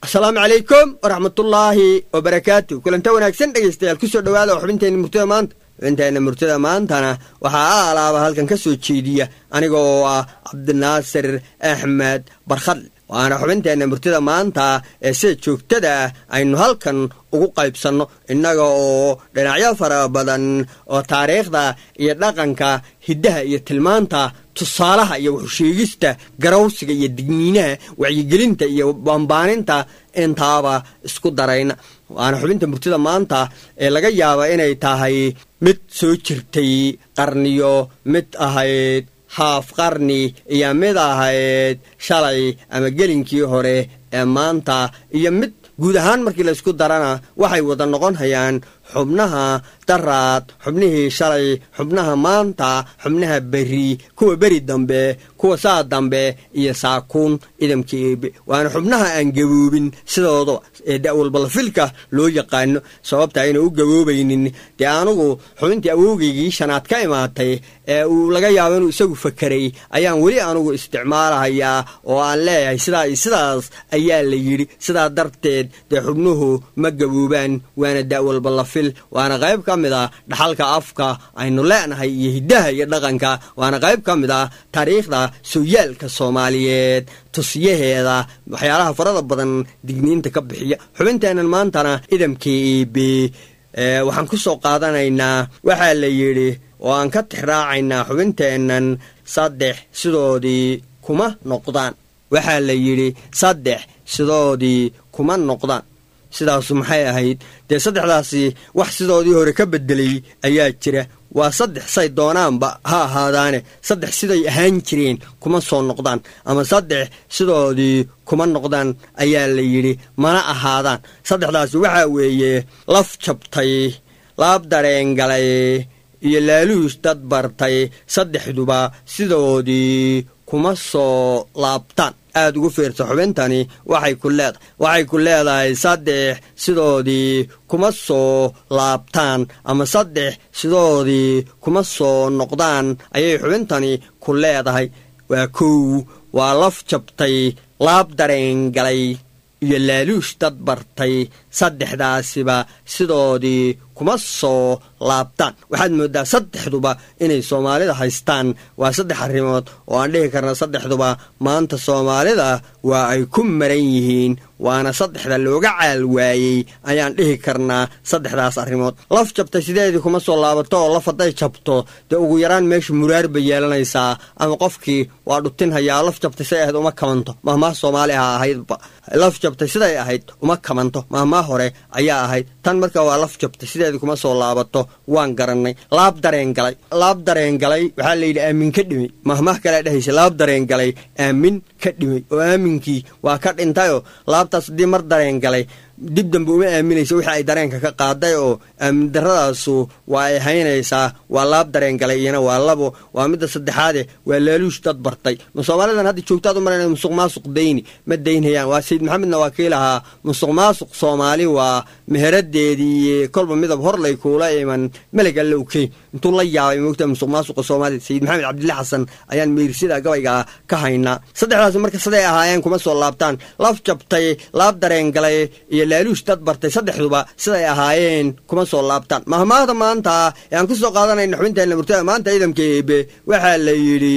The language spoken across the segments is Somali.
asalaamu calaykum waraxmatullaahi wabarakaatu kulanta wanaagsan dhegaystayaal kusoo dhowaada oo xubinteenna murtada maanta xubinteenna murtada maantana waxaa a alaaba halkan ka soo jeediya aniga oo ah cabdinaasir axmed barkhadle waana xubinteenna murtada maanta ee sida joogtada ah aynu halkan ugu qaybsanno innaga oo dhinacyo fara badan oo taariikhda iyo dhaqanka hiddaha iyo tilmaanta tusaalaha iyo waxusheegista garawsiga iyo digniinaha wacyigelinta iyo baanbaaninta intaaba isku darayna waana xubinta murtida maanta ee laga yaaba inay tahay mid soo jirtay qarniyo mid ahayd haaf qarni iyo mid ahayd shalay ama gelinkii hore ee maanta iyo mid guud ahaan markii laysku darana waxay wada noqon hayaan xubnaha daraad xubnihii shalay xubnaha maanta xubnaha beri kuwa beri dambe kuwa saa dambe iyo saakuun idamka eebe waana xubnaha aan gaboobin sidooda ee da'walbalafilka loo yaqaano sababta ayna u gaboobaynin dee anugu xubintii awowgeygii shanaad ka imaatay ee uu laga yaabo inuu isagu fakeray ayaan weli anugu isticmaalahayaa oo aan leeyahay sidaa iyo sidaas ayaa la yidhi sidaa darteed dee xubnuhu ma gaboobaan waana da'walbalafil waana qayb ka mid ah dhaxalka afka aynu leenahay iyo hiddaha iyo dhaqanka waana qayb ka mid ah taariikhda sooyaalka soomaaliyeed tusyaheeda waxyaalaha farada badan digniinta ka bixiya xubinteennan maantana idamka eebe waxaan ku soo qaadanaynaa waxaa la yidhi oo aan ka tixraacaynaa xubinteennan saddex sidoodii kuma noqdaan waxaa la yidhi saddex sidoodii kuma noqdaan sidaasu maxay ahayd dee saddexdaasi wax sidoodii hore ka bedelay ayaa jira waa saddex say doonaanba ha ahaadaane saddex siday ahaan jireen kuma soo noqdaan ama saddex sidoodii kuma noqdaan ayaa la yidhi mana ahaadaan saddexdaasi waxaa weeye laf jabtay laab dareengalay iyo laaluus dad bartay saddexduba sidoodii kuma soo laabtaan aad ugu fiirsa xubintani waxay ku leedahay waxay ku leedahay saddex sidoodii kuma soo laabtaan ama saddex sidoodii kuma soo noqdaan ayay xubintani ku leedahay waa kow waa laf jabtay laab dareen galay iyo laaluush dad bartay saddexdaasiba sidoodii kuma soo laabtaan waxaad mooddaa saddexduba inay soomaalida haystaan waa saddex arrimood oo aan dhihi karna saddexduba maanta soomaalida waa ay ku maran yihiin waana saddexda looga caal waayey ayaan dhihi karnaa saddexdaas arrimood laf jabtay sideedii kuma soo laabato oo laf hadday jabto dee ugu yaraan meesha muraar bay yeelanaysaa ama qofkii waa dhutin hayaa laf jabtay siday ahayd uma kabanto mahmaah soomaali ha ahaydba laf jabtay siday ahayd uma kabanto mahmaah hore ayaa ahayd tan marka waa laf jabtay sideedii kuma soo laabato waan garannay laab dareen galay laab dareen galay waxaa layidhi aamin ka dhimay mahmaah kalea dhehaysa laab dareen galay aamin ka dhimay oo aaminkii waa ka dhintayoo laabtaas haddii mar dareen galay dib dambe uma aaminaysa wixii ay dareenka ka qaaday oo aamin darradaasu waa ay haynaysaa waa laab dareen galay iyana waa labo waa midda saddexaade waa laaluush dad bartay ma soomaalidan hadda joogtaad u marayna musuq maasuq dayni ma daynhayaan waa sayid maxamedna waa kii lahaa musuq maasuq soomaali waa meheradeedii iyo kolba midab horlay kuula iman meleg alle ukey intuu la yaabay moogta musuq maasuqa soomaaliya sayid maxamed cabdilla xasan ayaan meyrsida gabayga ka haynaa saddexdaas marka siday ahaayeen kuma soo laabtaan laf jabtay laab dareen galay iyo laaluush dad bartay saddexduba siday ahaayeen kuma soo laabtaan mahmaahda maanta ee aan ku soo qaadanayna xubinteenna murtada maanta ciidamka eebe waxaa la yidhi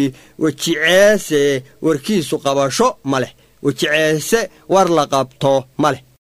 wejiceese warkiisu qabasho ma leh wejiceese war la qabto ma leh